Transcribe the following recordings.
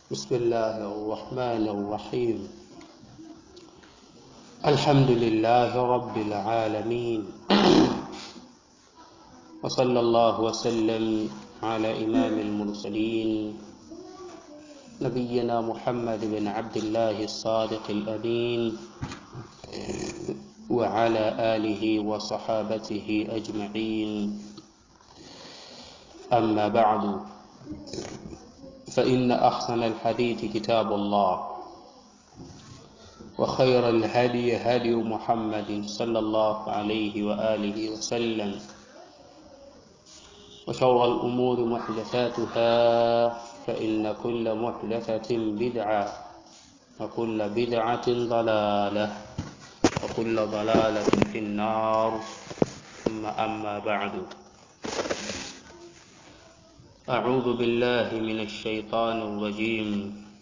بسم الله الرحمن الرحيم الحمد لله رب العالمين وصلى الله وسلم على إمام المرسلين نبينا محمد بن عبد الله الصادق الأمين وعلى آله وصحابته أجمعين أما بعد فإن أحسن الحديث كتاب الله وخير الهدي هدي محمد صلى الله عليه وآله وسلم وشر الأمور محدثاتها فإن كل محدثة بدعة وكل بدعة ضلالة وكل ضلالة في النار ثم أما بعد أعوذ بالله من الشيطان الرجيم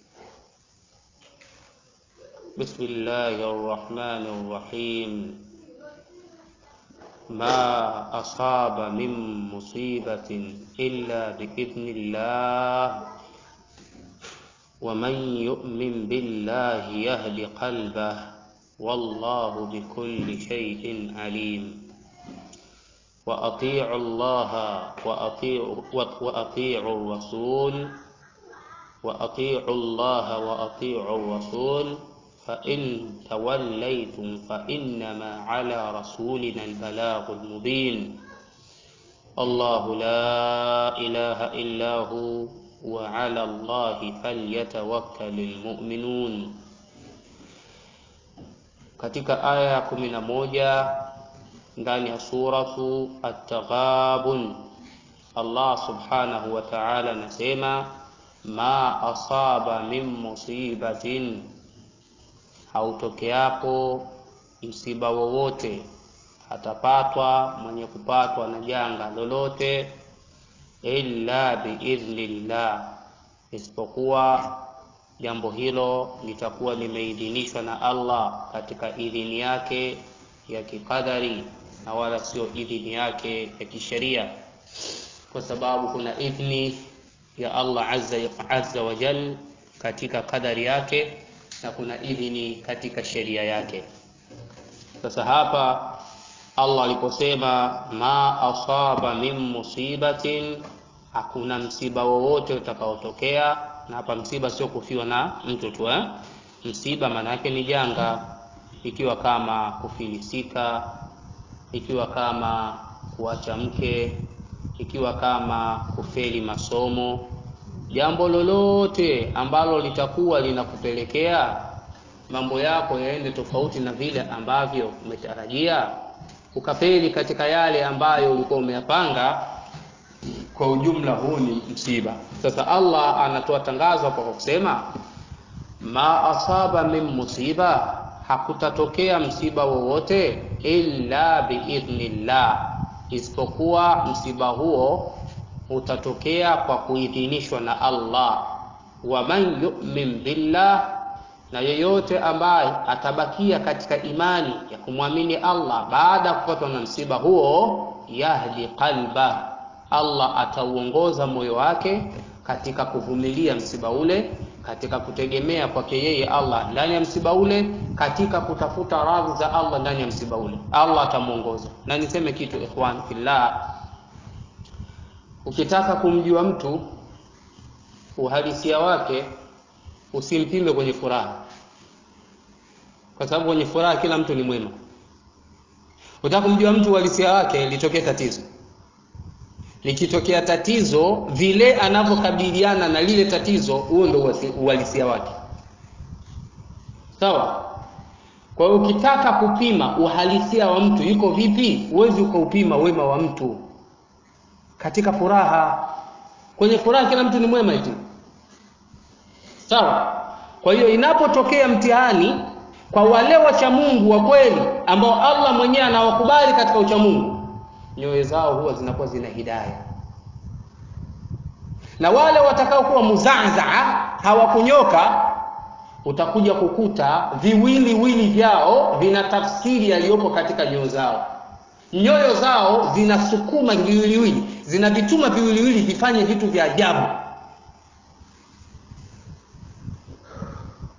بسم الله الرحمن الرحيم ما أصاب من مصيبة إلا بإذن الله ومن يؤمن بالله يهد قلبه والله بكل شيء عليم وأطيعوا الله وأطيعوا, وأطيعوا الرسول وأطيعوا الله وأطيعوا الرسول فإن توليتم فإنما على رسولنا البلاغ المبين الله لا إله إلا هو وعلى الله فليتوكل المؤمنون katika aya ya kumi na moja ndani ya suratu At-Taghabun Allah subhanahu wa ta'ala anasema ma asaba min musibatin, hautokeapo msiba wowote, atapatwa mwenye kupatwa na janga lolote, illa biidhnillah, isipokuwa jambo hilo litakuwa limeidhinishwa na Allah katika idhini yake ya kikadari na wala sio idhini yake ya kisheria, kwa sababu kuna idhni ya Allah azza, azza wa jal katika kadari yake na kuna idhini katika sheria yake. Sasa hapa Allah aliposema ma asaba min musibatin, hakuna msiba wowote utakaotokea. Na hapa msiba sio kufiwa na mtu tu eh? Msiba maana yake ni janga ikiwa kama kufilisika, ikiwa kama kuacha mke, ikiwa kama kufeli masomo, jambo lolote ambalo litakuwa linakupelekea mambo yako yaende tofauti na vile ambavyo umetarajia, ukafeli katika yale ambayo ulikuwa umeyapanga, kwa ujumla huu ni msiba. Sasa Allah anatoa tangazo hapa kwa kusema ma asaba min musiba hakutatokea msiba wowote illa biidhnillah, isipokuwa msiba huo utatokea kwa kuidhinishwa na Allah. Wa man yu'min billah, na yeyote ambaye atabakia katika imani ya kumwamini Allah baada ya kupatwa na msiba huo, yahdi qalba, Allah atauongoza moyo wake katika kuvumilia msiba ule katika kutegemea kwake yeye Allah ndani ya msiba ule, katika kutafuta radhi za Allah ndani ya msiba ule, Allah atamuongoza. Na niseme kitu ikhwan fillah, ukitaka kumjua mtu uhalisia wake usimpime kwenye furaha, kwa sababu kwenye furaha kila mtu ni mwema. Ukitaka kumjua mtu uhalisia wake, litokee tatizo likitokea tatizo, vile anavyokabiliana na lile tatizo, huo ndio uhalisia wake. Sawa. Kwa hiyo ukitaka kupima uhalisia wa mtu yuko vipi, huwezi ukaupima wema wa mtu katika furaha. Kwenye furaha kila mtu ni mwema eti, sawa. Kwa hiyo inapotokea mtihani kwa wale wacha Mungu wa kweli ambao Allah mwenyewe anawakubali katika ucha Mungu nyoyo zao huwa zinakuwa zina hidaya, na wale watakaokuwa muzazaa hawakunyoka, utakuja kukuta viwiliwili vyao vina tafsiri yaliyopo katika nyoyo zao. Nyoyo zao zinasukuma viwiliwili, zinavituma viwiliwili vifanye vitu vya ajabu.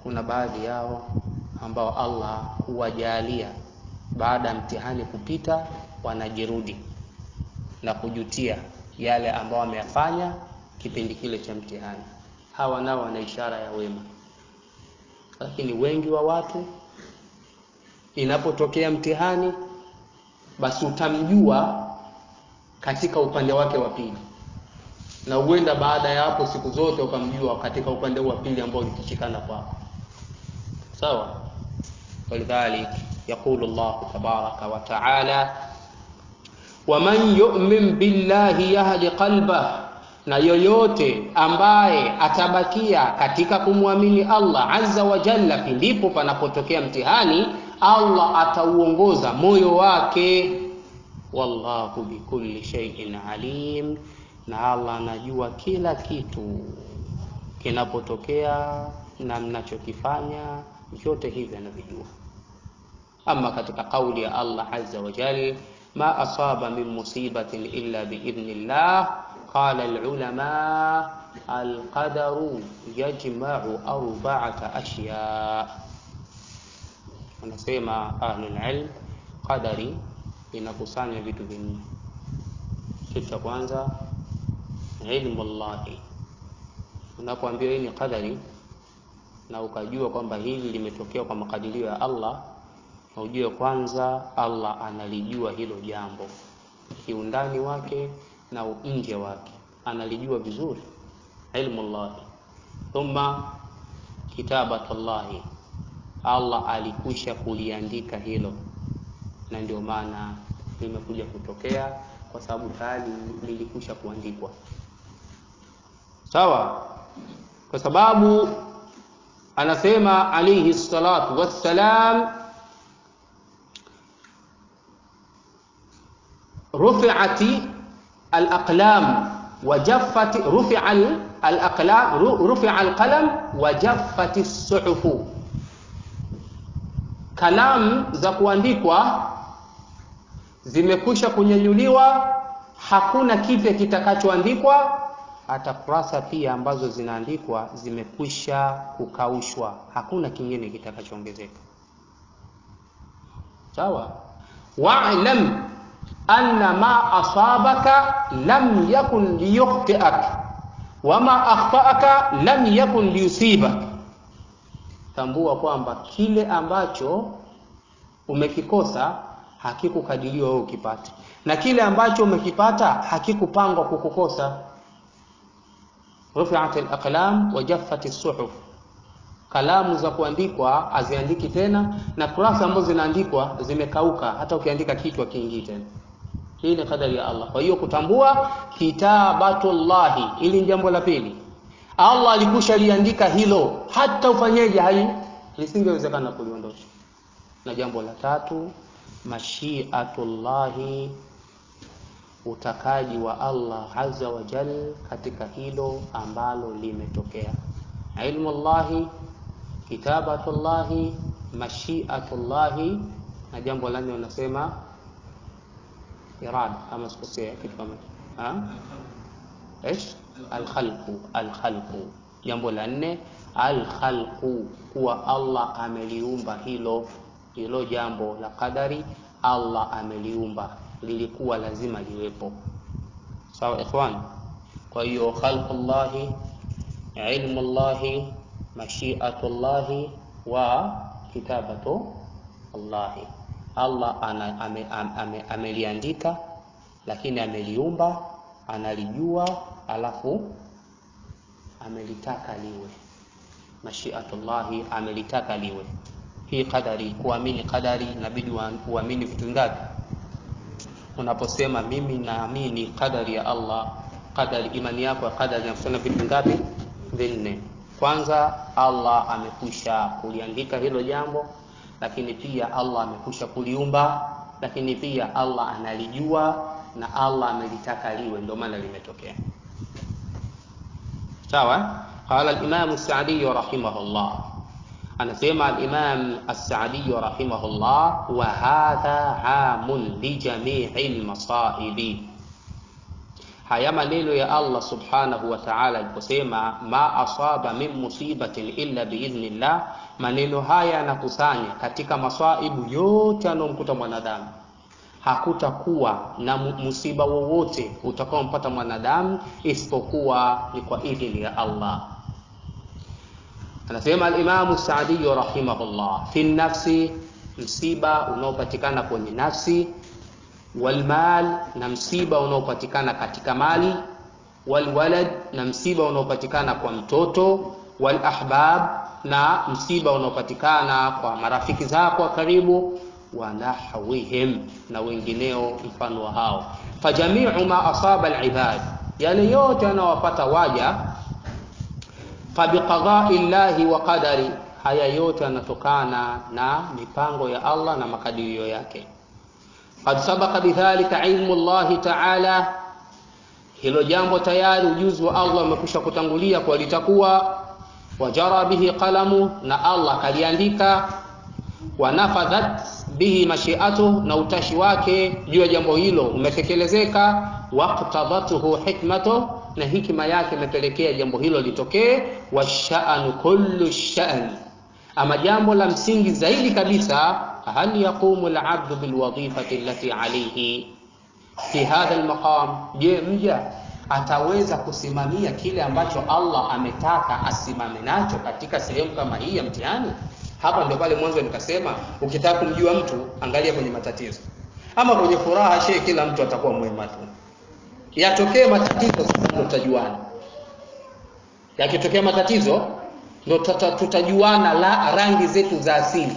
kuna baadhi yao ambao Allah huwajalia baada ya mtihani kupita wanajirudi na kujutia yale ambao wameyafanya kipindi kile cha mtihani. Hawa nao wana ishara ya wema, lakini wengi wa watu inapotokea mtihani, basi utamjua katika upande wake wa pili, na huenda baada ya hapo siku zote ukamjua katika upande wa pili ambao ulikishikana kwako. Sawa, walidhalik yaqulu Allahu tabaraka wa taala waman yu'min billahi yahdi qalbah, na yoyote ambaye atabakia katika kumwamini Allah azza wa jalla, pindipo panapotokea mtihani, Allah atauongoza moyo wake. Wallahu bikulli shay'in alim, na Allah anajua kila kitu kinapotokea na mnachokifanya, vyote hivi anavijua. Ama katika kauli ya Allah azza wa jalla ma asaba min musibatin illa biidhnillah qala alulama alqadaru yajma'u arba'ata ashya, wanasema ahlul ilm, qadari inakusanya vitu vinne. Kitu cha kwanza ilmu llahi. Unapoambiwa hii ni qadari na ukajua kwamba hili limetokea kwa makadirio ya Allah na ujue kwanza Allah analijua hilo jambo kiundani wake na nje wake, analijua vizuri, ilmu llahi. Thumma kitabatullahi, Allah alikwisha kuliandika hilo, na ndio maana limekuja kutokea kwa sababu tayari lilikwisha kuandikwa. Sawa, kwa sababu anasema alayhi salatu wassalam rufi'ati al-aqlam wa jaffati rufi'a al-aqlam rufi'a al-qalam wa jaffati as-suhufu, kalamu za kuandikwa zimekwisha kunyanyuliwa, hakuna kipya kitakachoandikwa. Hata kurasa pia ambazo zinaandikwa zimekwisha kukaushwa, hakuna kingine kitakachoongezeka. Sawa, wa'lam anna ma asabaka lam yakun liyukhtiak wa ma akhtaaka lam yakun liyusibak, tambua kwamba kile ambacho umekikosa hakikukadiriwa wewe ukipata, na kile ambacho umekipata hakikupangwa kukukosa. Rufi'at al-aqlam wa jaffat as-suhuf, kalamu za kuandikwa haziandiki tena, na kurasa ambazo zinaandikwa zimekauka, hata ukiandika kichwa kiingii tena. Hii ni kadari ya Allah. Kwa hiyo kutambua kitabatullahi, ili ni jambo la pili. Allah alikusha liandika hilo, hata ufanyeje, hai lisingewezekana kuliondosha. Na jambo la tatu, mashiatullahi, utakaji wa Allah azza wa jal katika hilo ambalo limetokea. Ilmu llahi, kitabatullahi, mashiatullahi, na jambo la nne wanasema irada ama sikosea kitu kama ايش alkhalqu alkhalqu jambo la nne alkhalqu kuwa Allah ameliumba hilo hilo jambo la qadari Allah ameliumba lilikuwa lazima liwepo sawa ikhwan kwa hiyo khalqullahi ilmullahi mashiatullahi wa kitabatu Allahi Allah ana, ame, ame, ameliandika lakini ameliumba, analijua, alafu amelitaka liwe. Mashiatullahi amelitaka liwe. Hii qadari, kuamini qadari, inabidi uamini vitu ngapi? Unaposema mimi naamini qadari ya Allah, qadari, imani yako ya qadari inakusana vitu ngapi? Vinne. Kwanza, Allah amekwisha kuliandika hilo jambo lakini pia Allah amekwisha kuliumba, lakini pia Allah analijua na Allah amelitaka liwe, ndio maana limetokea. Sawa. Qala al-Imam as-Sa'di rahimahullah, anasema al-Imam as-Sa'di rahimahullah, wa hadha amun li jami'i al-masaibi, haya maneno ya Allah subhanahu wa ta'ala aliposema ma asaba min musibatin illa biidhnillah, maneno haya yanakusanya katika maswaibu yote yanayomkuta mwanadamu. Hakutakuwa na musiba wowote utakaompata mwanadamu isipokuwa ni kwa idhini ya Allah. Anasema al-Imamu Saadi rahimahullah, fi nafsi, msiba unaopatikana kwenye nafsi walmal na msiba unaopatikana katika mali, walwalad na msiba unaopatikana kwa mtoto, walahbab na msiba unaopatikana kwa marafiki zako wa karibu, wa nahwihim na wengineo mfano wa hao. Fajamiu ma asaba alibad, yale yote yanayowapata waja, fabiqadai llahi wa qadari, haya yote yanatokana na mipango ya Allah na makadirio yake qad sabaqa bidhalika ilmu llahi taala, hilo jambo tayari ujuzi wa Allah umekwisha kutangulia kwa litakuwa. Wajara bihi qalamu, na Allah kaliandika. Wanafadhat bihi mashiatu, na utashi wake juu ya jambo hilo umetekelezeka. Waqtadatuhu hikmatu, na hikima yake imepelekea jambo hilo litokee. Washanu kullu shan, ama jambo la msingi zaidi kabisa hal yaqumu alabdu bilwadhifati allati alayhi fi hadha almaqam, je, mja ataweza kusimamia kile ambacho Allah ametaka asimame nacho katika sehemu kama hii ya mtihani? Hapa ndio pale mwanzo nikasema, ukitaka kumjua mtu angalia kwenye matatizo. Ama kwenye furaha, shehe, kila mtu atakuwa mwema tu. Yatokee matatizo, ndio tutajuana. Yakitokea matatizo, ndio tutajuana la rangi zetu za asili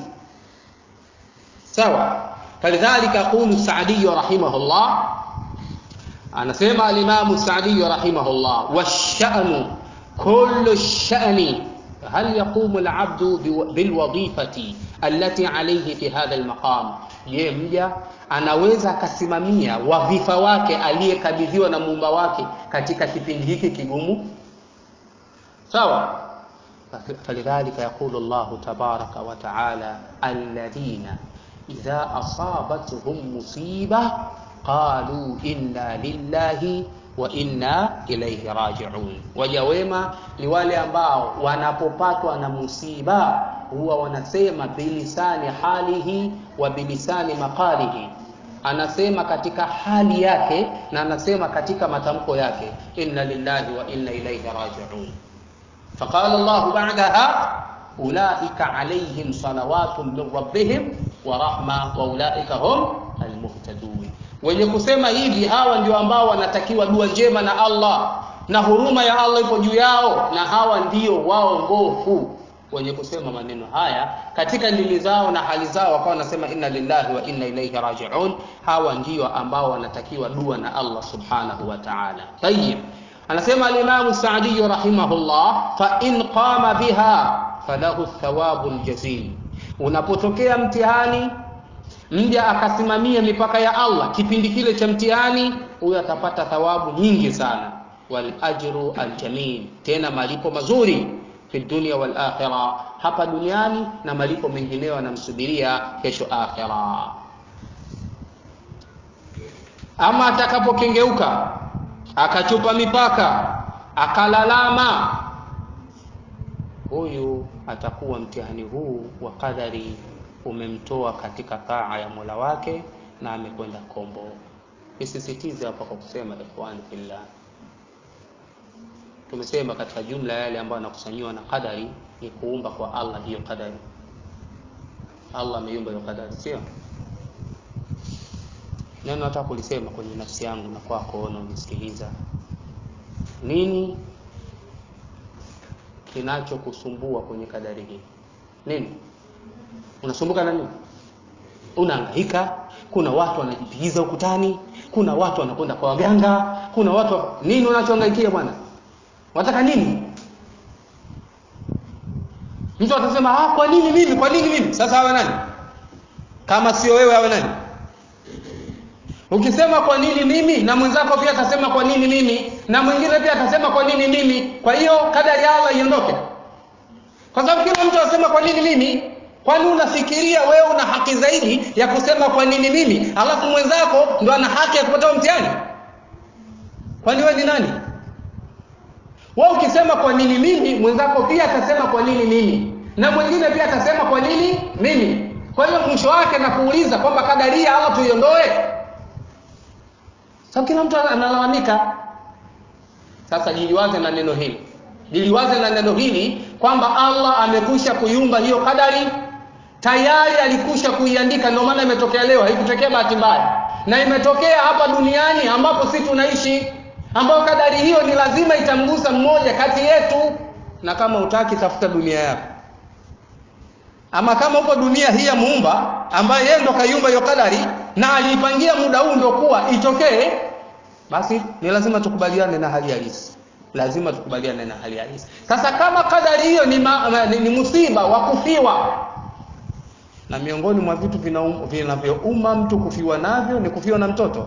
sawa falidhalika yaqulu Saadi rahimahullah, anasema alimamu Saadi rahimahullah, washanu kullu shani hal yaqumu alabdu bilwadhifati allati alayhi fi hadha almaqam, je, mja anaweza akasimamia wadhifa wake aliyekabidhiwa na muumba wake katika kipindi hiki kigumu? Sawa. falidhalika yaqulu Allahu tabaraka wa taala alladhina idha asabatuhum musiba qalu inna lillahi wa inna ilayhi raji'un, waja wema ni wale ambao wanapopatwa na musiba huwa wanasema bilisani halihi wa bilisani maqalihi, anasema katika hali yake na anasema katika matamko yake, inna lillahi wa inna ilayhi raji'un. Faqala Allahu ba'daha ulaika alayhim salawatun min rabbihim wa rahma wa ulaika hum almuhtadun. Wenye kusema hivi hawa ndio ambao wanatakiwa dua njema na Allah na huruma ya Allah ipo juu yao, na hawa ndio waongofu. Wenye kusema maneno haya katika ndimi zao na hali zao, wakawa wanasema inna lillahi wa inna ilaihi rajiun, hawa ndio ambao wanatakiwa dua na Allah subhanahu wa ta'ala. Tayyib, anasema al-Imam Sa'di rahimahullah, fa in qama biha falahu thawabu ljazil. Unapotokea mtihani mja akasimamia mipaka ya Allah kipindi kile cha mtihani, huyo atapata thawabu nyingi sana, wal ajru aljamil, tena malipo mazuri fi dunya wal akhirah, hapa duniani na malipo mengineyo anamsubiria kesho akhira. Ama atakapokengeuka akachupa mipaka akalalama huyu atakuwa mtihani huu wa qadari umemtoa katika taa ya Mola wake na amekwenda kombo. Nisisitize hapa kwa kusema ikhwani fillah, tumesema katika jumla yale ambayo anakusanyiwa na qadari ni kuumba kwa Allah hiyo qadari. Allah ameumba hiyo qadari, sio neno. Nataka kulisema kwenye nafsi yangu na kwako na unisikiliza, nini kinachokusumbua kwenye kadari hii nini? Unasumbuka na nini? Unahangaika, kuna watu wanajipigiza ukutani, kuna watu wanakwenda kwa waganga, kuna watu nini? Unachohangaikia bwana, unataka nini? Mtu atasema ah, kwa nini mimi? Kwa nini mimi? Sasa awe nani kama sio wewe? Awe nani? Ukisema kwa nini mimi, na mwenzako pia atasema kwa nini mimi, na mwingine pia atasema kwa nini mimi. Kwa hiyo kadari ya Allah iondoke, kwa sababu kila mtu anasema kwa nini mimi. Kwani unafikiria wewe una haki zaidi ya kusema kwa nini mimi, alafu mwenzako ndo ana haki ya kupata mtihani? kwani wewe ni nani wewe ukisema kwa nini mimi mwenzako pia atasema kwa nini mimi na mwingine pia atasema kwa nini mimi kwa hiyo mwisho wake nakuuliza kwamba kadaria Allah tuiondoe sababu kila mtu analalamika sasa jiliwaze na neno hili jiliwaze na neno hili kwamba Allah amekwisha kuiumba hiyo kadari tayari alikusha kuiandika ndio maana imetokea leo haikutokea bahati mbaya na imetokea hapa duniani ambapo si tunaishi ambayo kadari hiyo ni lazima itamgusa mmoja kati yetu na kama utaki tafuta dunia yako ama kama uko dunia hii ya muumba ambaye yeye ndo kaiumba hiyo kadari na aliipangia muda huu ndo kuwa itokee basi ni lazima tukubaliane na hali halisi lazima tukubaliane na hali halisi sasa kama kadari hiyo ni, ma, ni, ni musiba wa kufiwa na miongoni mwa vitu vinavyouma mtu kufiwa navyo ni kufiwa na mtoto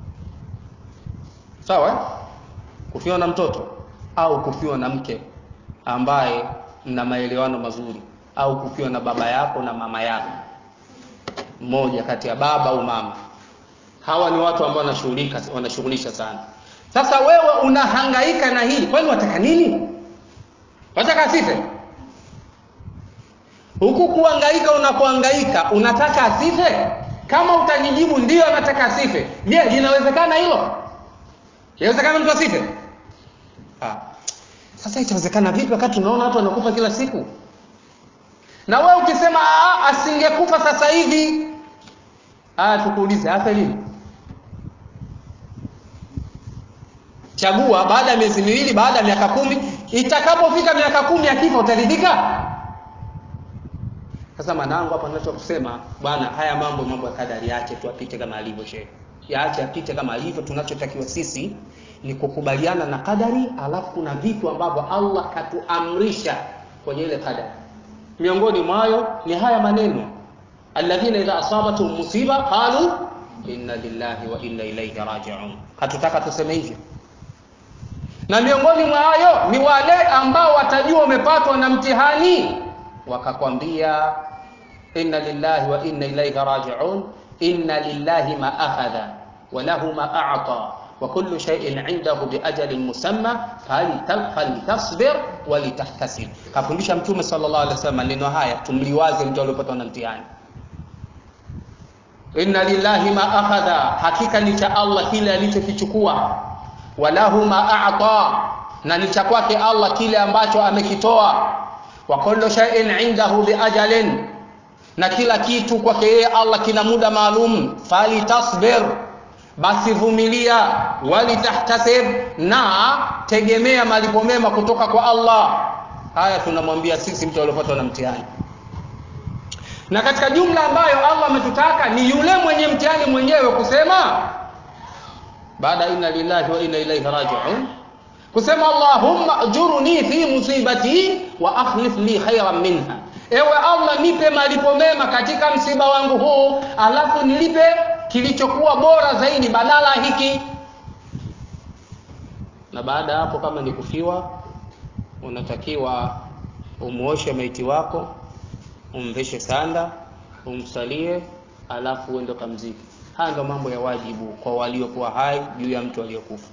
sawa eh? kufiwa na mtoto au kufiwa na mke ambaye mna maelewano mazuri au kufiwa na baba yako na mama yako mmoja kati ya baba au mama hawa ni watu ambao wanashughulika wanashughulisha sana sasa wewe unahangaika na hili kwani wataka nini wataka asife huku kuhangaika unapohangaika unataka asife kama utajijibu ndio anataka asife je linawezekana hilo inawezekana mtu asife ah. sasa itawezekana vipi wakati tunaona watu wanakufa kila siku na wewe ukisema asingekufa sasa hivi ah tukuulize afe lini chagua baada ya miezi miwili baada ya miaka kumi itakapofika miaka kumi akifa utaridhika sasa mwanangu hapa ninachokusema bwana haya mambo mambo ya kadari yake tuapite kama alivyo shehe yaache apite kama alivyo tunachotakiwa sisi ni kukubaliana na kadari alafu kuna vitu ambavyo Allah katuamrisha kwenye ile kadari miongoni mwayo ni haya maneno alladhina idha asabatuhum musiba qalu inna lillahi wa inna ilayhi raji'un hatutaka tuseme hivyo na miongoni mwa hayo ni wale ambao watajua umepatwa na mtihani wakakwambia inna lillahi wa inna ilayhi raji'un inna lillahi ma akhadha wa lahu ma a'ta wa kullu shay'in 'indahu bi ajalin musamma falitasbir wa litahtasib kafundisha mtume sallallahu alaihi wasallam maneno haya tumliwaze mtu aliyopatwa na mtihani inna lillahi ma akhadha hakika ni cha Allah kile alichokichukua walahu ma a'ta na ni cha kwake Allah kile ambacho amekitoa wa kullu shay'in 'indahu bi ajalin na kila kitu kwake yeye Allah kina muda maalum fali tasbir basi vumilia walitahtasib na tegemea malipo mema kutoka kwa Allah haya tunamwambia sisi mtu aliyopatwa na mtihani na katika jumla ambayo Allah ametutaka ni yule mwenye mtihani mwenyewe kusema baada inna lillahi wa inna ilaihi raji'un kusema Allahumma ajurni fi musibati wa akhlif li khayran minha ewe Allah nipe malipo mema katika msiba wangu huu alafu nilipe kilichokuwa bora zaidi badala hiki na baada hapo kama ni kufiwa unatakiwa umuoshe maiti wako umveshe sanda umsalie alafu uende kamziki haya ndo mambo ya wajibu kwa waliokuwa hai juu ya mtu aliyokufa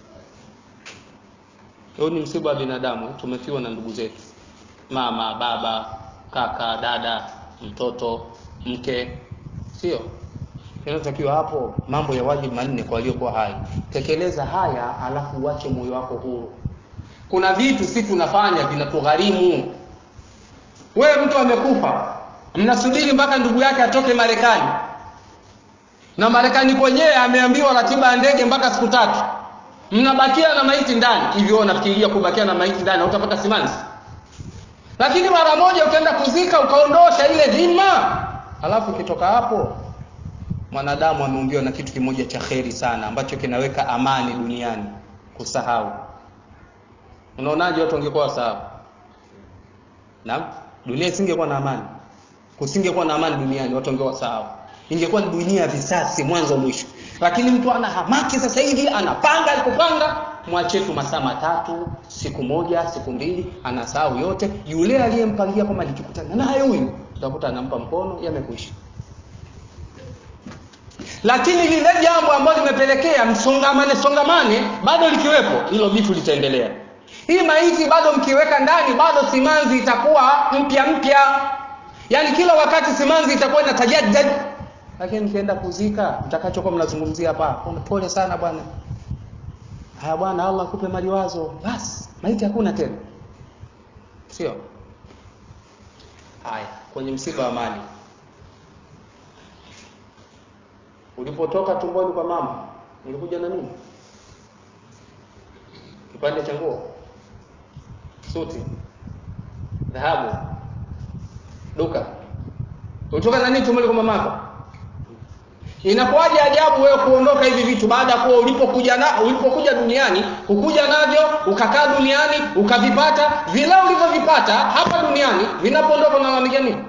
huu ni msiba wa binadamu tumefiwa na ndugu zetu mama baba kaka dada mtoto mke sio kinachotakiwa hapo mambo ya wajibu manne kwa waliokuwa hai tekeleza haya alafu uache moyo wako huru kuna vitu si tunafanya vinatugharimu wewe mtu amekufa mnasubiri mpaka ndugu yake atoke marekani na marekani kwenyewe ameambiwa ratiba ya ndege mpaka siku tatu mnabakia na maiti ndani hivyo nafikiria kubakia na maiti ndani utapata simanzi lakini mara moja ukaenda kuzika ukaondosha ile dhima alafu ukitoka hapo mwanadamu ameumbiwa na kitu kimoja cha kheri sana ambacho kinaweka amani duniani kusahau unaonaje watu wangekuwa wasahau naam dunia isingekuwa na amani kusingekuwa na amani duniani watu wangekuwa wasahau ingekuwa ni dunia ya visasi mwanzo mwisho lakini mtu ana hamaki sasa hivi anapanga alikopanga mwache tu masaa matatu siku moja siku mbili anasahau yote yule aliyempangia kwamba nikikutana naye huyu utakuta anampa mkono yamekwisha lakini lile jambo ambalo limepelekea msongamane songamane bado likiwepo hilo bifu litaendelea hii maiti bado mkiweka ndani bado simanzi itakuwa mpya mpya yaani kila wakati simanzi itakuwa inatajadad lakini mkienda kuzika mtakachokuwa mnazungumzia hapa pole sana bwana haya bwana allah akupe maliwazo basi maiti hakuna tena sio haya kwenye msiba wa mali ulipotoka tumboni kwa mama ulikuja na nini kipande cha nguo suti dhahabu duka ulitoka na nini tumboni kwa mamako inakuwaje ajabu wewe kuondoka hivi vitu baada ya kuwa ulipokuja na ulipokuja duniani ukuja navyo ukakaa duniani ukavipata vile ulivyovipata hapa duniani vinapoondoka unalalamikia nini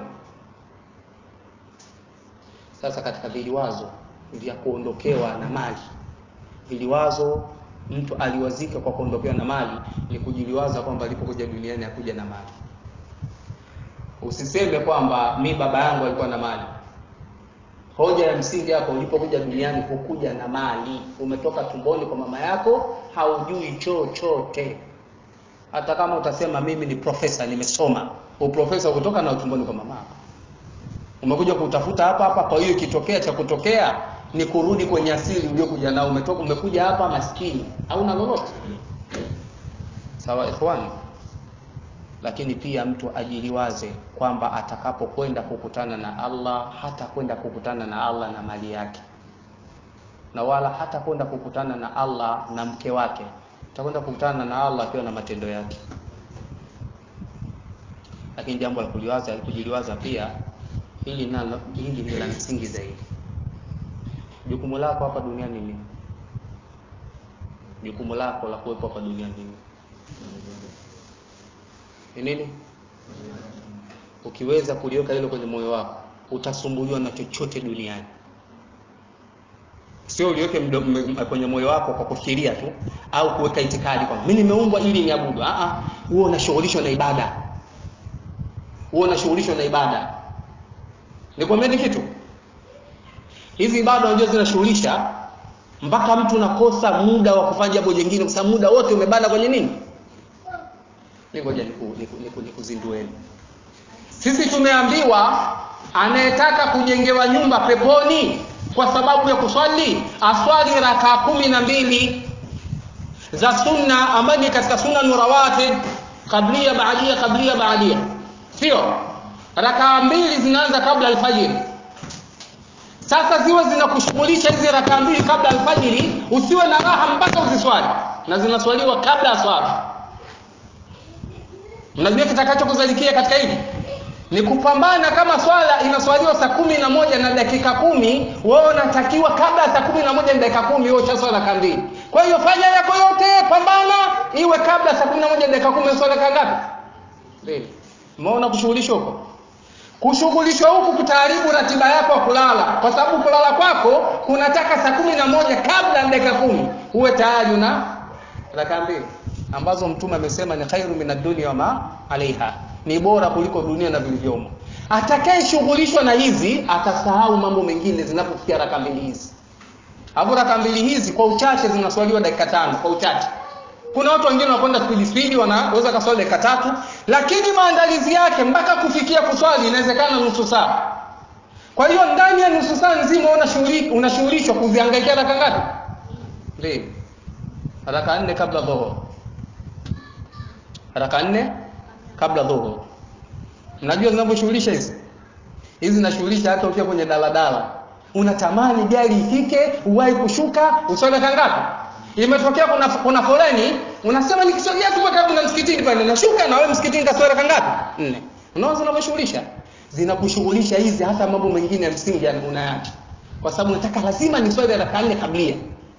sasa katika viliwazo vya kuondokewa na mali viliwazo mtu aliwazika kwa kuondokewa na mali ni kujiliwaza kwamba alipokuja duniani hakuja na mali usiseme kwamba mi baba yangu alikuwa na mali hoja ya msingi hapo ulipokuja duniani hukuja na mali umetoka tumboni kwa mama yako haujui chochote hata kama utasema mimi ni profesa nimesoma uprofesa kutoka na tumboni kwa mama yako umekuja kutafuta hapa hapa kwa hiyo ikitokea cha kutokea ni kurudi kwenye asili uliokuja nao umetoka umekuja hapa maskini hauna lolote sawa ikhwani lakini pia mtu ajiliwaze kwamba atakapokwenda kukutana na Allah hata kwenda kukutana na Allah na mali yake na wala hata kwenda kukutana na Allah na mke wake atakwenda kukutana na Allah akiwa na matendo yake lakini jambo la kuliwaza kujiliwaza pia hili nalo hili ni la msingi zaidi jukumu lako hapa duniani ni jukumu lako la kuwepo hapa duniani ni ni nini ukiweza kuliweka hilo kwenye moyo wako utasumbuliwa na chochote duniani sio uliweke kwenye moyo wako kwa kufikiria tu au kuweka itikadi kwamba mimi nimeumbwa ili niabudu a a huo unashughulishwa na ibada huo unashughulishwa na ibada nikwambia kitu hizi ibada unajua zinashughulisha mpaka mtu unakosa muda wa kufanya jambo jingine kwa sababu muda wote umebana kwenye nini ngoja nikuzindueni sisi tumeambiwa anayetaka kujengewa nyumba peponi kwa sababu ya kuswali aswali rakaa kumi na mbili za sunna ambayo ni katika sunna nurawatib kablia baadia kablia baadia sio rakaa mbili zinaanza kabla alfajiri sasa ziwe zinakushughulisha hizi rakaa mbili kabla alfajiri usiwe na raha mpaka uziswali na zinaswaliwa kabla ya swala mnajua kitakachokuzalikia katika hili ni kupambana kama swala inaswaliwa saa kumi na moja na dakika kumi wewe unatakiwa kabla ya saa kumi na moja na dakika kumi wewe ushaswala raka mbili kwa hiyo fanya yako yote pambana iwe kabla saa kumi na moja na dakika kumi swala raka ngapi mbili umeona kushughulishwa huko kushughulishwa huku kutaharibu ratiba yako ya kulala kwa sababu kulala kwako kunataka saa kumi na moja kabla ya dakika kumi uwe tayari una raka mbili ambazo mtume amesema ni khairu min ad-dunya wa ma alaiha ni bora kuliko dunia na vilivyomo atakayeshughulishwa na hizi atasahau mambo mengine zinapofikia raka mbili hizi hapo raka mbili hizi kwa uchache zinaswaliwa dakika tano kwa uchache kuna watu wengine wanakwenda spidi spidi wanaweza kaswali dakika tatu lakini maandalizi yake mpaka kufikia kuswali inawezekana nusu saa kwa hiyo ndani ya nusu saa nzima unashughulishwa kuzihangaikia raka ngapi mbili raka nne kabla dhuhur raka nne kabla dhuhur mnajua zinavyoshughulisha hizi hizi zinashughulisha hata ukiwa kwenye daladala unatamani gari ifike uwahi kushuka uswali raka ngapi imetokea kuna, kuna foleni unasema nikisogea tu karibu na msikitini pale nashuka na wewe msikitini kaswali raka ngapi nne unaona zinavyoshughulisha zinakushughulisha hizi hata mambo mengine ya msingi unayaacha kwa sababu unataka lazima ni swali raka nne kablia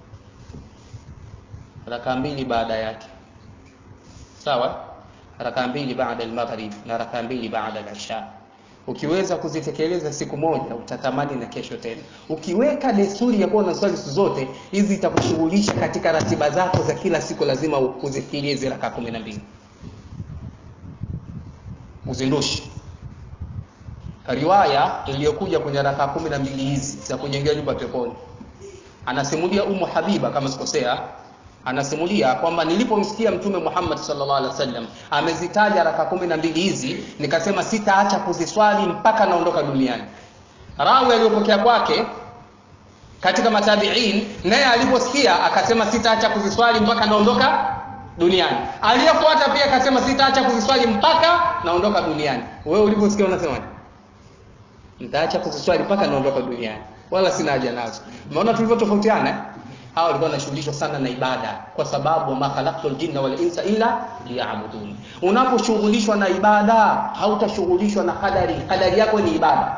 raka mbili baada yake sawa raka mbili baada al-maghrib na raka mbili baada al-isha ukiweza kuzitekeleza siku moja utatamani na kesho tena ukiweka desturi ya kuwa na swali siku zote hizi itakushughulisha katika ratiba zako za kila siku lazima uzifikirie hizi raka 12 uzindushi riwaya iliyokuja kwenye rakaa kumi na mbili hizi za kujengea nyumba peponi anasimulia umu habiba kama sikosea anasimulia kwamba nilipomsikia mtume Muhammad sallallahu alaihi wasallam amezitaja raka kumi na mbili hizi nikasema sitaacha kuziswali mpaka naondoka duniani rawi aliyopokea kwake katika matabiin naye aliposikia akasema sitaacha kuziswali mpaka naondoka duniani aliyefuata pia akasema sitaacha kuziswali mpaka naondoka duniani wewe uliposikia unasemaje nitaacha kuziswali mpaka naondoka duniani wala sina haja nazo umeona tulivyotofautiana eh? hawa walikuwa wanashughulishwa sana na ibada kwa sababu ma khalaqtul jinna wal insa illa liya'budun unaposhughulishwa na ibada hautashughulishwa na kadari kadari yako ni ibada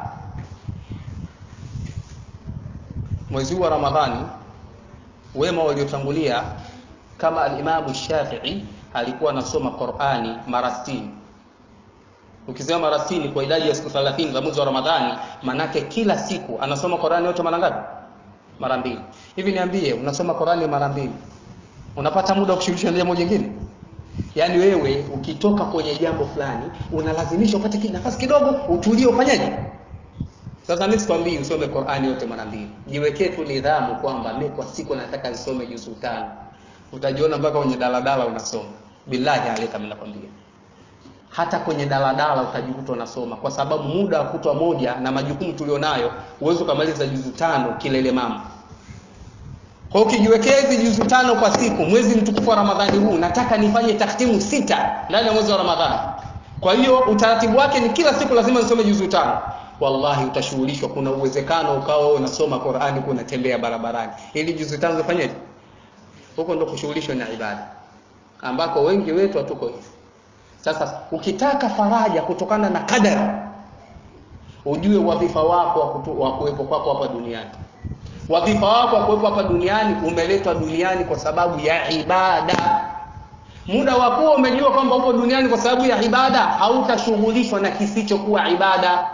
mwezi wa ramadhani wema waliotangulia kama alimamu shafii alikuwa anasoma qurani mara 60 ukisema mara 60 kwa idadi ya siku 30 za mwezi wa ramadhani manake kila siku anasoma qurani yote mara ngapi mara mbili hivi niambie unasoma qurani mara mbili unapata muda wa kushirikisha na jambo jingine yaani wewe ukitoka kwenye jambo fulani unalazimisha upate nafasi kidogo utulie ufanyaje sasa mimi sikwambii usome Qur'ani yote mara mbili. Jiwekee tu nidhamu kwamba mimi kwa siku nataka nisome juzu tano. Utajiona mpaka kwenye daladala unasoma. Billahi alika mimi nakwambia. Hata kwenye daladala utajikuta unasoma kwa sababu muda wa kutwa moja na majukumu tulionayo uwezo ukamaliza juzu tano kilele mama. Kwa hiyo ukijiwekea hizi juzu tano kwa siku mwezi mtukufu wa Ramadhani huu nataka nifanye taktimu sita ndani ya mwezi wa Ramadhani. Kwa hiyo utaratibu wake ni kila siku lazima nisome juzu tano wallahi utashughulishwa kuna uwezekano ukawa wewe unasoma Qur'ani kuna unatembea barabarani ili juzu tano zifanyeje huko ndo kushughulishwa na ibada ambako wengi wetu hatuko hivi sasa ukitaka faraja kutokana na kadari ujue wadhifa wako wa kuwepo kwako hapa duniani wadhifa wako wa kuwepo hapa duniani umeletwa duniani kwa sababu ya ibada muda wa kuwa umejua kwamba upo duniani kwa sababu ya ibada hautashughulishwa na kisichokuwa ibada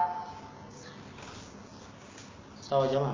sawa jamaa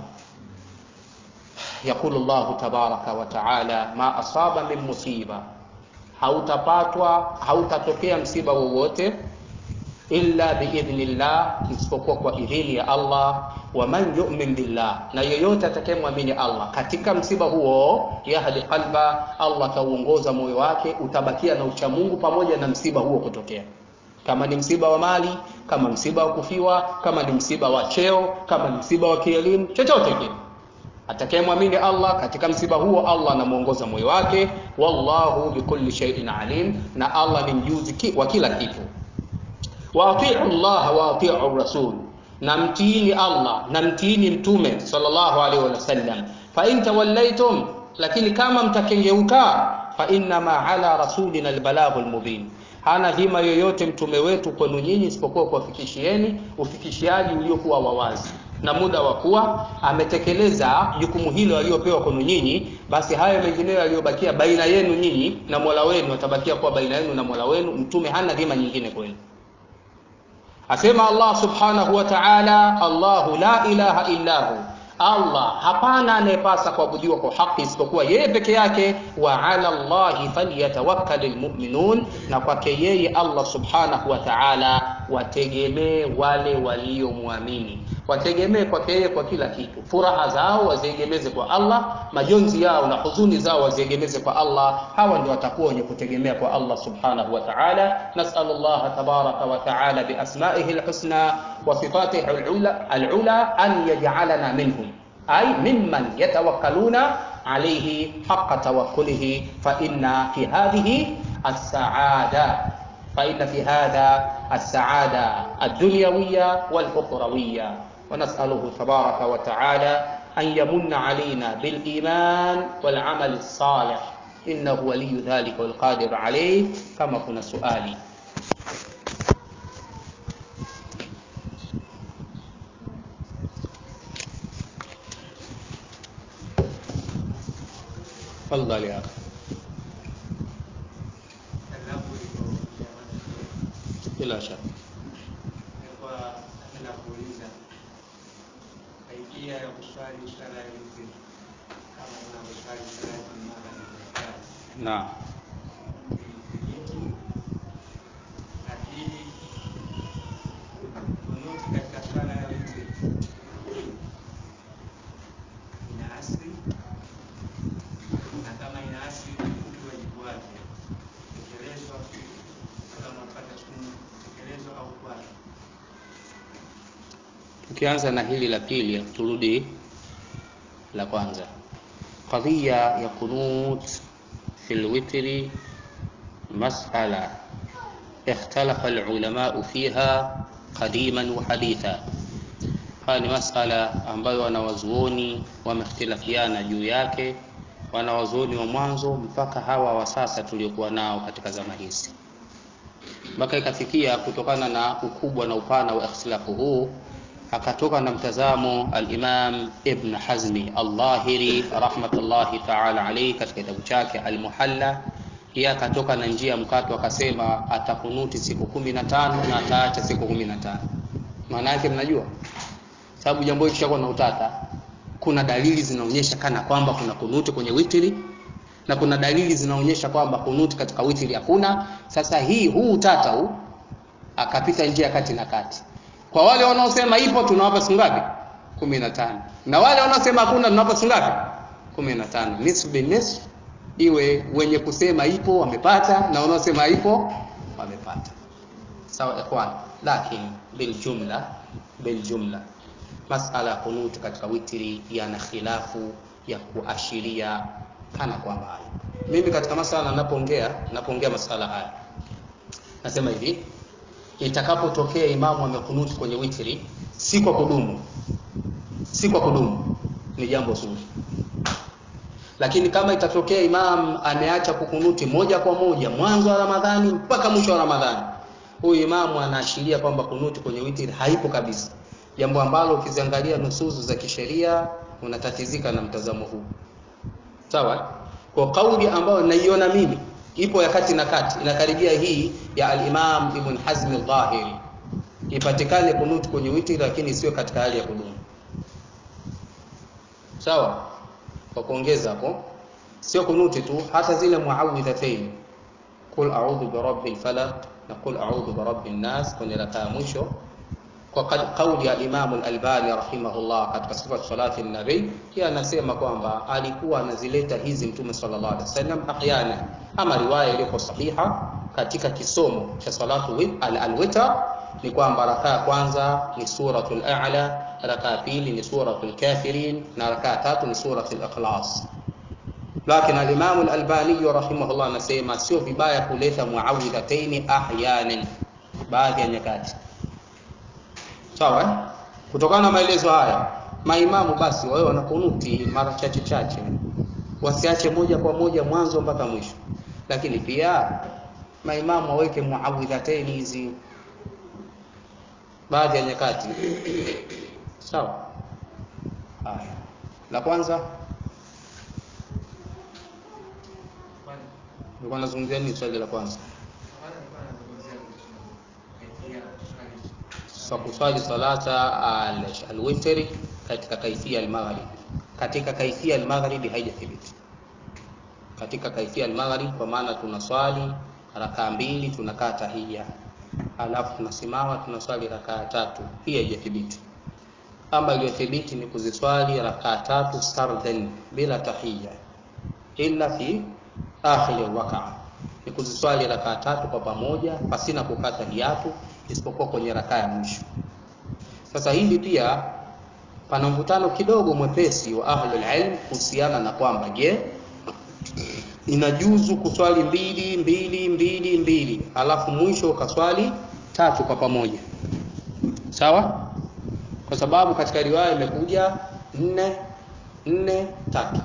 يقول الله تبارك وتعالى ما أصاب من مصيبة hautapatwa hautatokea msiba wowote illa biidhnillah isipokuwa kwa idhini ya Allah wa man yu'min billah na yeyote atakayemwamini Allah katika msiba huo yahdi qalba Allah atauongoza moyo wake utabakia na uchamungu pamoja na msiba huo kutokea kama ni msiba wa mali kama msiba wa kufiwa kama ni msiba wa cheo kama ni msiba wa kielimu chochote kile atakayemwamini Allah katika msiba huo Allah anamuongoza moyo wake wallahu bikulli shay'in alim na Allah ni mjuzi ki, wa kila kitu wa atiu Allah wa atiu rasul na mtiini Allah na mtiini mtume sallallahu alaihi wasallam fa in tawallaitum lakini kama mtakengeuka fa inna ma ala rasulina albalaghul mubin hana dhima yoyote mtume wetu kwenu nyinyi isipokuwa kuwafikishieni ufikishiaji uliokuwa wawazi na muda wa kuwa ametekeleza jukumu hilo aliyopewa kwenu nyinyi basi hayo mengineyo yaliyobakia baina yenu nyinyi na Mola wenu atabakia kuwa baina yenu na Mola wenu mtume hana dhima nyingine kwenu asema Allah subhanahu wa ta'ala Allahu la ilaha illa hu Allah hapana anayepasa kuabudiwa kwa haki isipokuwa yeye peke yake wa ala Allahi falyatawakkalul mu'minun na kwake yeye Allah subhanahu wa ta'ala wategemee wale waliomwamini wategemee kwake yeye kwa kila kitu furaha zao waziegemeze kwa Allah majonzi yao na huzuni zao waziegemeze kwa Allah hawa ndio watakuwa wenye kutegemea kwa Allah subhanahu wa ta'ala nas'al Allah tabaraka wa ta'ala bi asma'ihi alhusna wa sifatihi alula alula an yaj'alana minhum ay mimman yatawakkaluna alayhi haqqa tawakkulihi fa inna fi hadhihi as-sa'ada فإن في هذا السعادة الدنيوية والأخروية ونسأله تبارك وتعالى أن يمن علينا بالإيمان والعمل الصالح إنه ولي ذلك والقادر عليه كما كنا سؤالي تفضل يا أخي bila shaka kaidia ya kuswali sala ya witri kama unavyoswali sala ya mara naam na pili kunuti katika tukianza na hili la pili turudi la kwanza qadhiya ya qunut fi lwitri masala ikhtalafa lulamau fiha qadiman wa haditha haya ni masala ambayo wanawazuoni wamehtilafiana juu yake wanawazuoni wa mwanzo mpaka hawa wa sasa tuliokuwa nao katika zama hizi mpaka ikafikia kutokana na ukubwa na upana wa ikhtilafu huu akatoka na mtazamo al-Imam Ibn Hazmi al-Dhahiri rahmatullahi ta'ala alayhi katika kitabu chake al-Muhalla pia akatoka na njia mkato akasema atakunuti siku kumi na tano na ataacha siku kumi na tano maana yake mnajua sababu jambo hili kishakuwa na utata kuna dalili zinaonyesha kana kwamba kuna kunuti kwenye witri na kuna dalili zinaonyesha kwamba kunuti katika witri hakuna sasa hii huu utata huu akapita njia kati na kati kwa wale wanaosema ipo tunawapa siku ngapi 15 na wale wanaosema hakuna tunawapa siku ngapi 15 nisfu bin nisf iwe wenye kusema ipo wamepata na wanaosema haipo wamepata sawa ikhwan lakini bil jumla bil jumla masala ya kunut katika witri yana khilafu ya kuashiria kana kwamba hayo mimi katika masala napoongea napoongea masala haya nasema hivi itakapotokea imamu amekunuti kwenye witri si kwa kudumu si kwa kudumu ni jambo zuri lakini kama itatokea imam ameacha kukunuti moja kwa moja mwanzo wa ramadhani mpaka mwisho wa ramadhani huyu imamu anaashiria kwamba kunuti kwenye witri haipo kabisa jambo ambalo ukiziangalia nusuzu za kisheria unatatizika na mtazamo huu sawa kwa kauli ambayo naiona mimi ipo ya kati na kati inakaribia hii ya al-Imam Ibn Hazm al-Dhahiri ipatikane kunut kwenye witri lakini sio katika hali ya kudumu sawa kwa kuongeza hapo sio kunuti tu hata zile muawwidhatayn qul a'udhu bi rabbil falaq na qul a'udhu bi rabbin nas kwenye rakaa ya mwisho kwa kauli ya Imam al-Albani rahimahullah katika sifat salati an-nabi pia anasema kwamba alikuwa anazileta hizi Mtume sallallahu alaihi wasallam ahyana ama riwaya iliyo sahiha katika kisomo cha salatu al-witr ni kwamba rakaa ya kwanza ni suratul a'la rakaa ya pili ni suratul kafirin na rakaa ya tatu ni suratul ikhlas lakini al-Imam al-Albani rahimahullah anasema sio vibaya kuleta muawwidhataini ahyanan baadhi ya nyakati sawa eh? kutokana na maelezo haya maimamu basi wawe wanakunuti mara chache chache wasiache moja kwa moja mwanzo mpaka mwisho lakini pia maimamu waweke muawidhataini hizi baadhi ya nyakati sawa haya la kwanza nilikuwa nazungumzia nini swali la kwanza kwa kuswali salata alwitri katika kaifia almaghrib katika kaifia almaghrib haijathibiti katika kaifia almaghrib kwa maana tunaswali rakaa mbili tunakaa tahia alafu tunasimama tunaswali rakaa tatu hii haijathibiti ama iliyothibiti ni kuziswali rakaa tatu sardan bila tahia illa fi akhir alwaqa ni kuziswali rakaa tatu kwa pamoja pasina kukata hiatu isipokuwa kwenye rakaa ya mwisho. Sasa hili pia pana mvutano kidogo mwepesi wa ahlul ilm kuhusiana na kwamba je, inajuzu kuswali mbili mbili mbili mbili alafu mwisho ukaswali tatu kwa pamoja, sawa? Kwa sababu katika riwaya imekuja nne nne tatu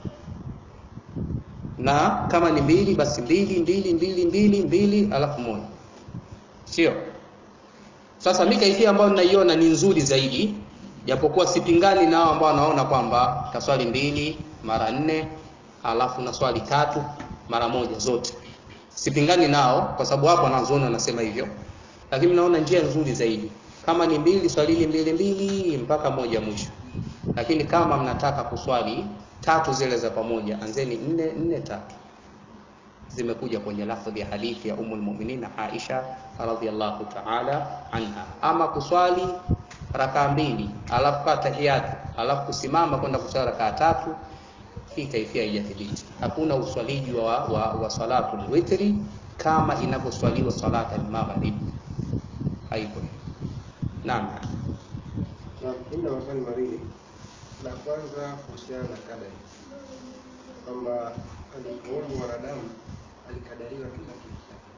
na kama ni mbili basi mbili mbili mbili mbili mbili alafu moja, sio? Sasa mimi kaifia ambayo ninaiona ni nzuri zaidi, japokuwa sipingani nao ambao wanaona kwamba taswali mbili mara nne alafu na swali tatu mara moja zote. Sipingani nao kwa sababu hapo wanazuoni wanasema hivyo, lakini naona njia nzuri zaidi kama ni mbili swalini mbili mbili mpaka moja mwisho, lakini kama mnataka kuswali tatu zile za pamoja, anzeni nne nne tatu zimekuja kwenye lafdhi ya hadithi ya Ummul Mu'minin Aisha radhiyallahu ta'ala anha. Ama kuswali rakaa mbili alafu kaa tahiyatu alafu kusimama kwenda kuswali rakaa tatu, hii kaifia haijathibiti. Hakuna uswaliji wa, wa, wa salatu witri kama inavyoswaliwa salata al-maghrib, haipo. Naam. Na mimi na maswali mawili. La kwanza kuhusiana na kadari, kwamba alipoumbwa mwanadamu alikadariwa kila kitu chake,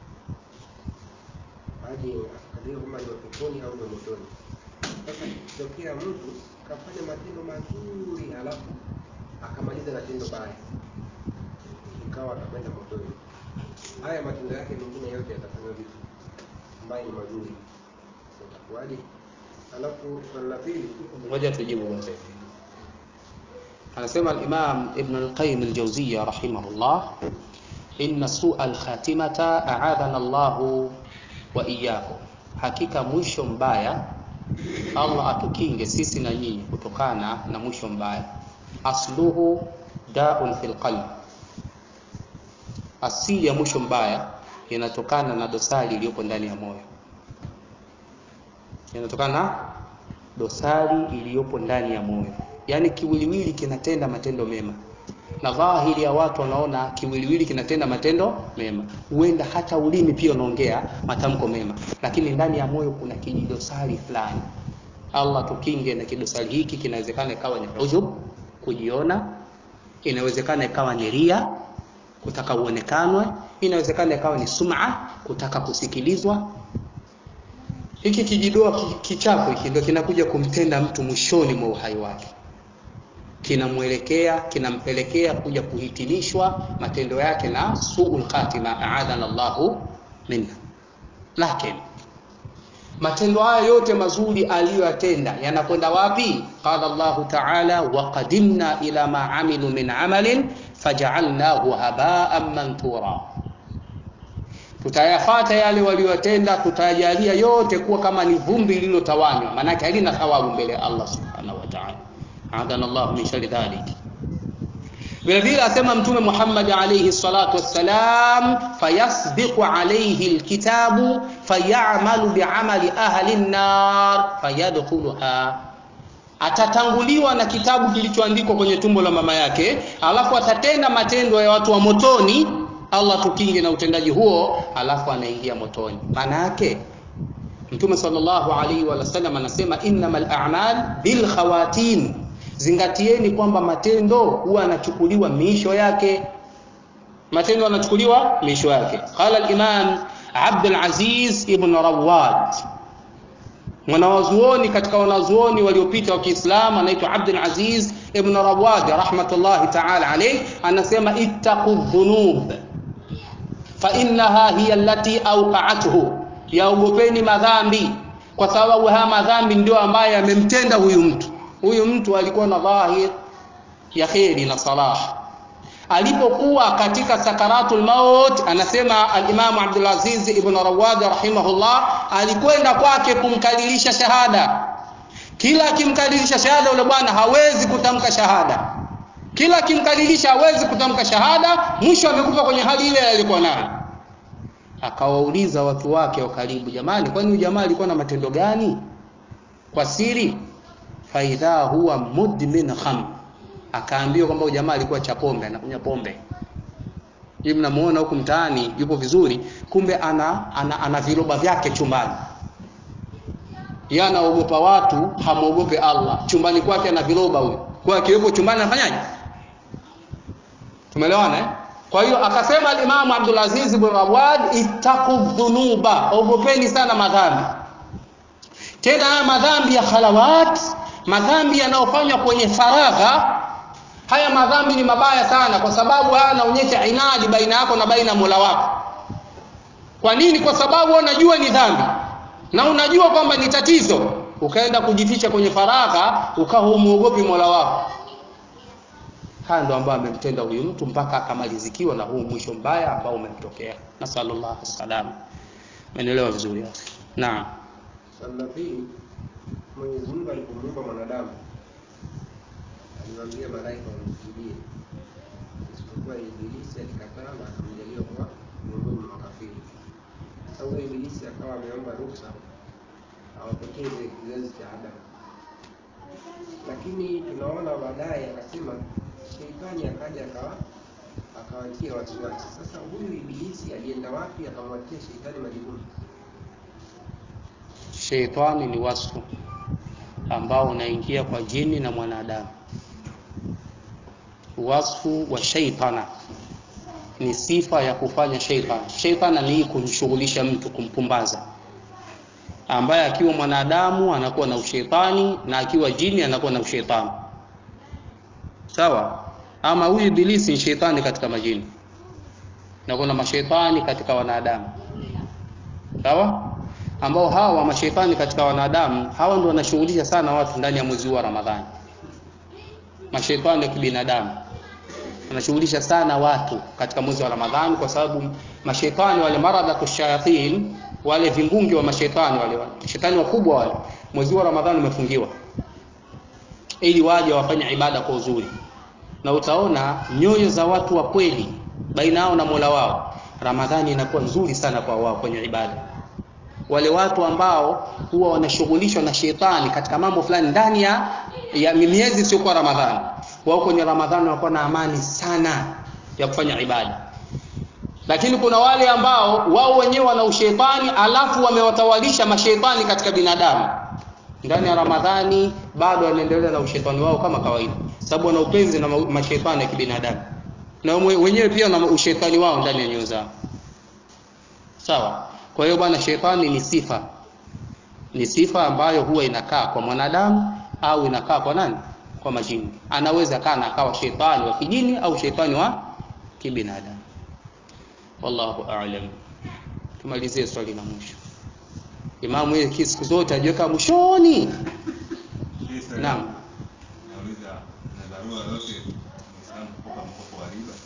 hadi akadiriwa kwamba ni wa peponi au ni wa motoni. Sasa ikitokea mtu kafanya matendo mazuri alafu akamaliza na tendo baya, ikawa atakwenda motoni, haya matendo yake mengine yote yatafanywa vipi ambayo ni mazuri, itakuwaje? Alafu swali la pili ngoja tujibu wote anasema al-Imam Ibn al-Qayyim al-Jawziyya rahimahullah inna su'a al-khatimata a'adana Allahu wa iyyakum hakika mwisho mbaya Allah atukinge sisi na nyinyi kutokana na mwisho mbaya asluhu da'un fil qalb asili ya mwisho mbaya inatokana na dosari iliyopo ndani ya moyo inatokana na dosari iliyopo ndani ya moyo yaani kiwiliwili kinatenda matendo mema na dhahiri ya watu wanaona kiwiliwili kinatenda matendo mema huenda hata ulimi pia unaongea matamko mema lakini ndani ya moyo kuna kijidosari fulani allah tukinge na kidosari hiki kinawezekana ikawa ni ujub kujiona inawezekana ikawa ni ria kutaka uonekanwe inawezekana ikawa ni sum'a kutaka kusikilizwa hiki kijidoa kichafu hiki ndio kinakuja kumtenda mtu mwishoni mwa uhai wake kinamwelekea kinampelekea kuja kuhitimishwa matendo yake na suul khatima aadhana Allahu minna lakini matendo haya yote mazuri aliyoyatenda yanakwenda wapi qala Allahu ta'ala wa qadimna ila ma amilu min amalin faj'alnahu haba'an manthura tutayafata yale waliyotenda tutajalia yote kuwa kama ni vumbi lililotawanywa maanake halina thawabu mbele ya Allah subhanahu wa ta'ala adana Allah min shari dhalik vile vile asema mtume Muhammad alayhi salatu wassalam fayasbiqu alayhi alkitabu fayamalu bi'amali ahli an-nar fayadkhuluha atatanguliwa na kitabu kilichoandikwa kwenye tumbo la mama yake alafu atatenda matendo ya watu wa motoni Allah tukinge na utendaji huo alafu anaingia motoni maana yake Mtume sallallahu alaihi wa sallam anasema innamal a'mal bil khawatim zingatieni kwamba matendo huwa yanachukuliwa miisho yake matendo yanachukuliwa miisho yake qala al-imam Abdul Aziz ibn Rawad mwanawazuoni katika wanazuoni waliopita wa Kiislamu anaitwa Abdul Aziz ibn Rawad rahmatullahi ta'ala alayhi anasema ittaqu dhunub fa innaha hiya allati awqa'athu yaogopeni madhambi kwa sababu haya madhambi ndio ambayo yamemtenda huyu mtu huyu mtu alikuwa na dhahir ya kheri na salah alipokuwa katika sakaratul maut anasema al-Imam Abdul Aziz ibn Rawad rahimahullah alikwenda kwake kumkadirisha shahada kila akimkadirisha shahada yule bwana hawezi kutamka shahada kila akimkadirisha hawezi kutamka shahada mwisho amekufa kwenye hali ile alikuwa nayo akawauliza watu wake wa karibu jamani kwani huyu jamaa alikuwa na matendo gani kwa siri faidha huwa mudmin kham akaambiwa kwamba huyu jamaa alikuwa cha pombe anakunywa pombe hivi mnamuona huku mtaani yupo vizuri kumbe ana ana, ana viroba vyake chumbani yeye anaogopa watu hamuogope Allah chumbani kwake ana viroba huyo kwa akiwepo chumbani anafanyaje tumeelewana eh kwa hiyo akasema al-Imam Abdul Aziz ibn Rawad ittaqu dhunuba ogopeni sana madhambi tena haya madhambi ya khalawat madhambi yanayofanywa kwenye faragha haya madhambi ni mabaya sana kwa sababu haya yanaonyesha inadi baina yako na baina Mola wako kwa nini kwa sababu unajua ni dhambi na unajua kwamba ni tatizo ukaenda kujificha kwenye faragha ukawa umuogopi Mola wako haya ndo ambayo amemtenda huyu mtu mpaka akamalizikiwa na huu mwisho mbaya ambao umemtokea nasallallahu salam umeelewa vizuri hapo naam swali la pili Mwenyezi Mungu alipomuumba mwanadamu aliwaambia malaika wamsujudie isipokuwa Ibilisi alikataa na akamjalia kuwa miongoni mwa makafiri. Sasa huyo Ibilisi akawa ameomba ruhusa awapoteze kizazi cha Adamu, lakini tunaona baadaye akasema sheitani akaja akawa akawatia wasiwasi. Sasa huyu Ibilisi alienda wapi akamwatia sheitani majukumu? sheitani ni wasfu ambao unaingia kwa jini na mwanadamu wasfu wa shaitana ni sifa ya kufanya shaitan shaitana ni kumshughulisha mtu kumpumbaza ambaye akiwa mwanadamu anakuwa na ushetani na akiwa jini anakuwa na ushetani sawa ama huyu ibilisi ni shetani katika majini na kuna mashetani katika wanadamu sawa ambao hawa mashetani katika wanadamu hawa ndio wanashughulisha sana watu ndani ya mwezi huu wa Ramadhani mashetani ya kibinadamu wanashughulisha sana watu katika mwezi wa Ramadhani kwa sababu mashetani wale maradha shayatin wale vimbungi wa mashetani wale shetani wakubwa wale mwezi wa Ramadhani umefungiwa ili waje wafanye ibada kwa uzuri na utaona nyoyo za watu wa kweli baina yao na Mola wao Ramadhani inakuwa nzuri sana kwa wao kwenye ibada wale watu ambao huwa wanashughulishwa na shetani katika mambo fulani ndani ya, ya miezi isiyokuwa Ramadhani wao kwenye Ramadhani wanakuwa na amani sana ya kufanya ibada lakini kuna wale ambao wao wenyewe wana ushetani alafu wamewatawalisha mashetani katika binadamu ndani ya Ramadhani bado wanaendelea na ushetani wao kama kawaida sababu wana upenzi na mashetani ya kibinadamu na wenyewe pia wana ushetani wao ndani ya nyoyo zao sawa kwa hiyo bwana shetani ni sifa ni sifa ambayo huwa inakaa kwa mwanadamu au inakaa kwa nani kwa majini anaweza kana akawa shetani wa kijini au shetani wa kibinadamu wallahu a'lam tumalizie swali la mwisho imamu yeye siku zote ajiweka mwishoni naam nauliza na dharura yote muislamu kukopa mkopo wa riba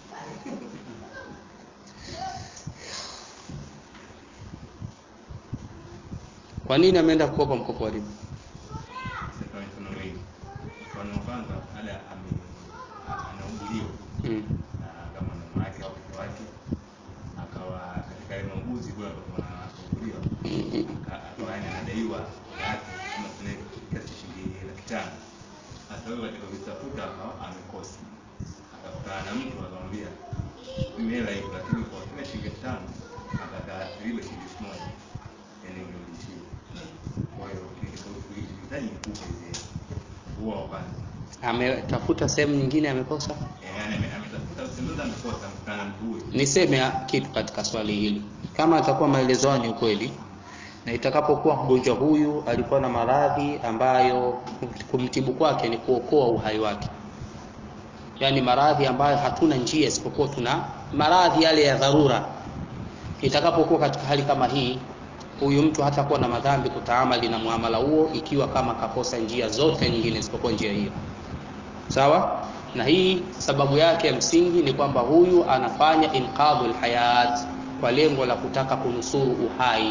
kwa nini ameenda kukopa mkopo wa riba Sasa mfano wengi mfano wa kwanza ale ame- anauguliwa mm. na kama na mama yake au mtoto wake akawa katika ile mauguzi kule ambapo anauguliwa aka- akawa yani anadaiwa yake kama tuna kiasi cha shilingi laki tano sasa wewe katika kutafuta akawa amekosa akakutana na mtu akamwambia mimi hela ipo lakini kwa kila shilingi elfu tano nataka riba shilingi elfu moja yani unirudishie kwa hiyo nikihitaji nikupe hizi hela huo wa kwanza ametafuta sehemu nyingine amekosa yani ame- ametafuta usemeza amekosa amekutana na mtu huyo niseme kitu katika swali hili kama atakuwa maelezo hayo ni ukweli na itakapokuwa mgonjwa huyu alikuwa na maradhi ambayo kumtibu kwake ni kuokoa uhai wake yaani maradhi ambayo hatuna njia isipokuwa tuna maradhi yale ya dharura itakapokuwa katika hali kama hii huyu mtu hatakuwa na madhambi kutaamali na muamala huo ikiwa kama kakosa njia zote nyingine isipokuwa njia hiyo sawa na hii sababu yake ya msingi ni kwamba huyu anafanya inqadhul hayat kwa lengo la kutaka kunusuru uhai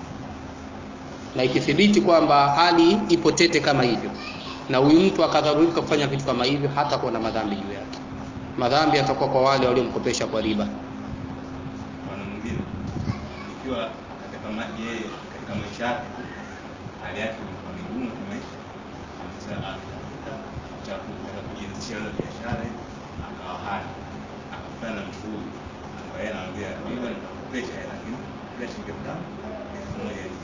na ikithibiti kwamba hali ipo tete kama hivyo na huyu mtu akadharurika kufanya vitu kama hivyo hata kuwa na madhambi juu yake madhambi yatakuwa kwa wale waliomkopesha kwa riba mfano mwingine ikiwa katika ma- yeye katika maisha yake hali yake ilikuwa ni ngumu kimaisha sasa akatafuta cha kutaka kujianzisha ile biashara hivi, akawa hana akakutana na mtu huyu ambaye anamwambia mimi nitakukopesha hela lakini kila shilingi elfu tano elfu moja hivi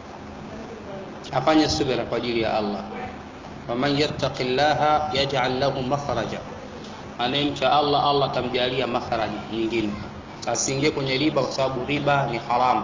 afanye subira kwa ajili ya Allah waman yattaqi llaha yaj'al lahu makhraja anayemcha Allah Allah atamjalia makhraj nyingine asiingie kwenye riba kwa sababu riba ni haramu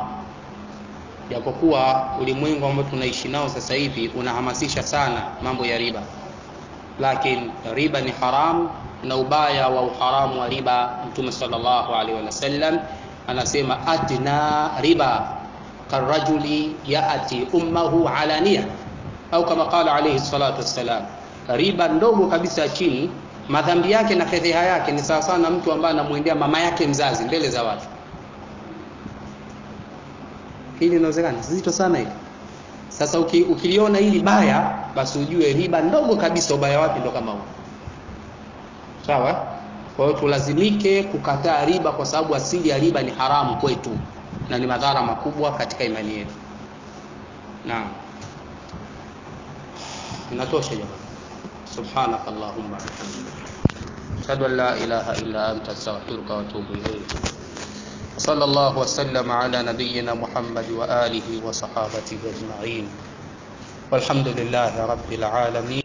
japokuwa ulimwengu ambao tunaishi nao sasa hivi unahamasisha sana mambo ya riba lakini riba ni haram na ubaya wa uharamu wa riba mtume sallallahu alaihi wasallam anasema adna riba karajuli yaati ummahu alania au kama qala alayhi salatu wassalam riba ndogo kabisa ya chini madhambi yake na fedheha yake ni sawa sawa na mtu ambaye anamwendea mama yake mzazi mbele za watu hili linawezekana zito sana hili sasa uki, ukiliona hili baya basi ujue riba ndogo kabisa ubaya wake ndo kama huu sawa kwa hiyo tulazimike kukataa riba kwa sababu asili ya riba ni haramu kwetu na ni madhara makubwa katika imani yetu naam inatosha jamani subhanak allahumma ashhadu an la ilaha illa anta astaghfiruka wa atubu ilayk صلى الله وسلم على نبينا محمد وآله وصحابته أجمعين walhamdulillahi rabbil alamin